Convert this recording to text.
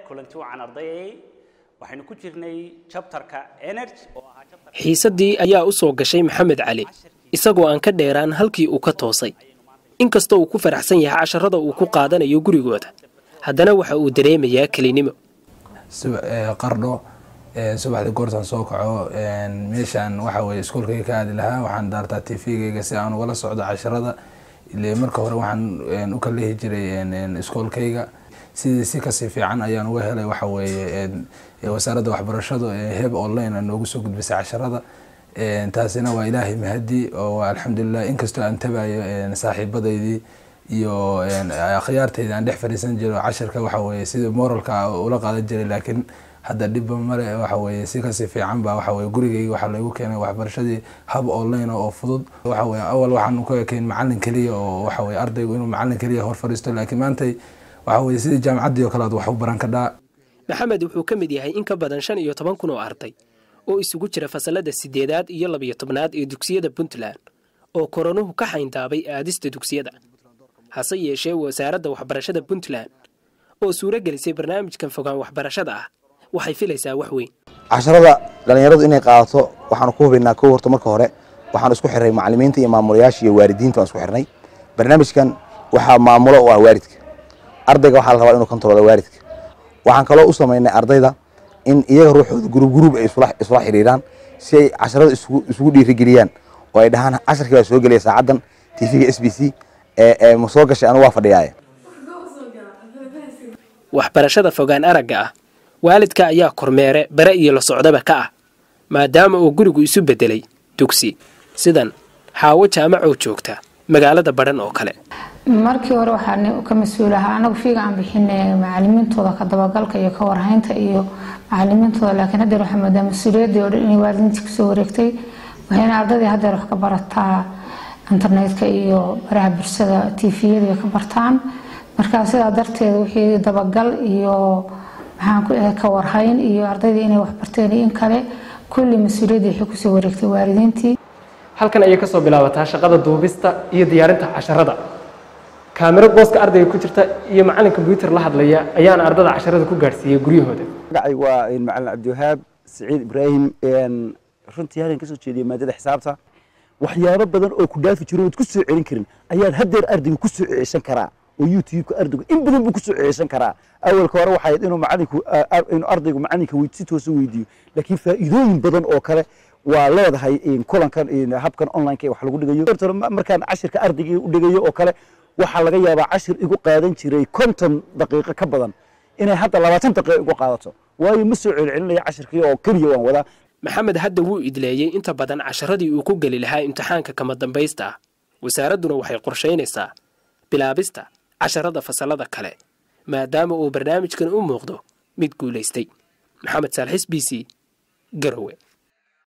kulanti wacan ardayay waxaynu ku jirnay chapterka energy oo ahaa chapter xiisaddii ayaa u soo gashay maxamed cali isagoo aan ka dheeraan halkii uu ka toosay inkastoo uu ku faraxsan yahay casharada uu ku qaadanayo gurigooda haddana waxa uu dareemayaa kelinimo qardho subaxdii goortaan soo kaco meeshaan waxa weye iskuolkayga ka aadi lahaa waxaan daartaa tvgayga si aan ugala socdo casharada ile marka hore waxaan u kalehi jiray iskoolkayga sidii si kasii fiican ayaan uga helay waxa weeye wasaaradda waxbarashadu heb online noogu soo gudbisay casharada taasina waa ilaahay mahadi oo alxamdulilah inkastoo aan tabayo saaxiibadaydii iyo akhyaartayda aan dhex fadhiisan jiro cashirka waxa weye sida moralka ula qaadan jiray laakiin hadda dhibba male waxa weye si kasii fiican ba waxa weye gurigayga waxaa lagu keenay waxbarashadii hab online oo fudud waxa weye awal waxaan ku ekeyn macalin keliya oo waxa weye ardaygu inuu macalin keliya hor fadhiisto laakiin maantay waxa weye sidii jaamacaddii oo kale aad wax u baran kadhaa maxamed wuxuu ka mid yahay in ka badan shan iyo toban kun oo arday oo isugu jira fasalada sideedaad iyo labiyo tobnaad ee dugsiyada puntland oo koronuhu ka xayndaabay aadista dugsiyada hase yeeshee wasaaradda waxbarashada puntland oo suuro gelisay barnaamijkan fogaan waxbarashada ah waxay filaysaa wax weyn casharada dhallinyaradu inay qaadato waxaanu ku hubaynaa kow horta marka hore waxaanu isku xirnay macalimiinta iyo maamulayaasha iyo waalidiinta waan isku xirnay barnaamijkan waxaa maamulo oo ah waalidka ardayga waxaa la rabaa inuu kontarooda waalidka waxaan kaloo u samaynay ardayda in iyaga ruuxooda gurub gurub ay isula xidhiiraan si ay casharada isugu dhiirigeliyaan oo ay dhahaan casharkii baa soo gelaya saacaddan tvga s b c ma soo gashay anu waa fadhiyaaye waxbarashada fogaan aragga ah waalidka ayaa kormeere bare iyo la socdaba ka ah maadaama uu gurigu isu beddelay dugsi sidan xaawo jaamacoo joogta magaalada badhan oo kale markii hore waxaa ka mas-uul ahaa anagu fiiga aan bixinay macalimiintooda ka dabagalka iyo ka warhaynta iyo macalimiintooda laakiin haddeer waxaa moodaa mas-uuliyaddii oo dhan inay waalidiintii kusoo wareegtay waxayna ardaydii haddeer wax ka barataa internetka iyo baraha bulshada tviyada ka bartaan marka sidaa darteed wixii dabagal iyo maxaan ku dhahay ka warhayn iyo ardaydii inay wax barteen iyo in kale kulli mas-uuliyaddii waxay kusoo wareegtay waalidiintii halkan ayay kasoo bilaabataa shaqada duubista iyo diyaarinta casharada kaamiro booska ardayga ku jirta iyo macalin kombyuutar la hadlaya ayaana ardada casharada ku gaadhsiiyey guryahooda magacay waa macalin cabdiwahaab saciid ibraahim runtii halkan kasoo jeediyay maadada xisaabta waxyaabo badan oo ku dhaafi jiro ood ku soo celin karin ayaad haddeer ardayga ku soo ceeshan karaa oo youtube-ka ardaygu in badan buu ku soo ceeshan karaa awalka hore waxay inuu macalinku inuu ardaygu macalinka si toosa weydiiyo laakiin faa'iidooyin badan oo kale waa leedahay kulankan habkan online wax lagu dhigayo markaan cashirka ardayga u dhigayo oo kale waxaa laga yaabaa cashir igu qaadan jiray konton daqiiqo ka badan inay hadda labaatan daqiiqo igu qaadato waayo ma soo celcelinaya cashirkii oo keliya waan wadaa maxamed hadda wuu idleeyey inta badan casharadii uu ku geli lahaa imtixaanka kama dambaysta ah wasaaradduna waxay qorshaynaysaa bilaabista casharada fasalada kale maadaama uu barnaamijkan u muuqdo mid guulaystay maxamed saalxis b c garowe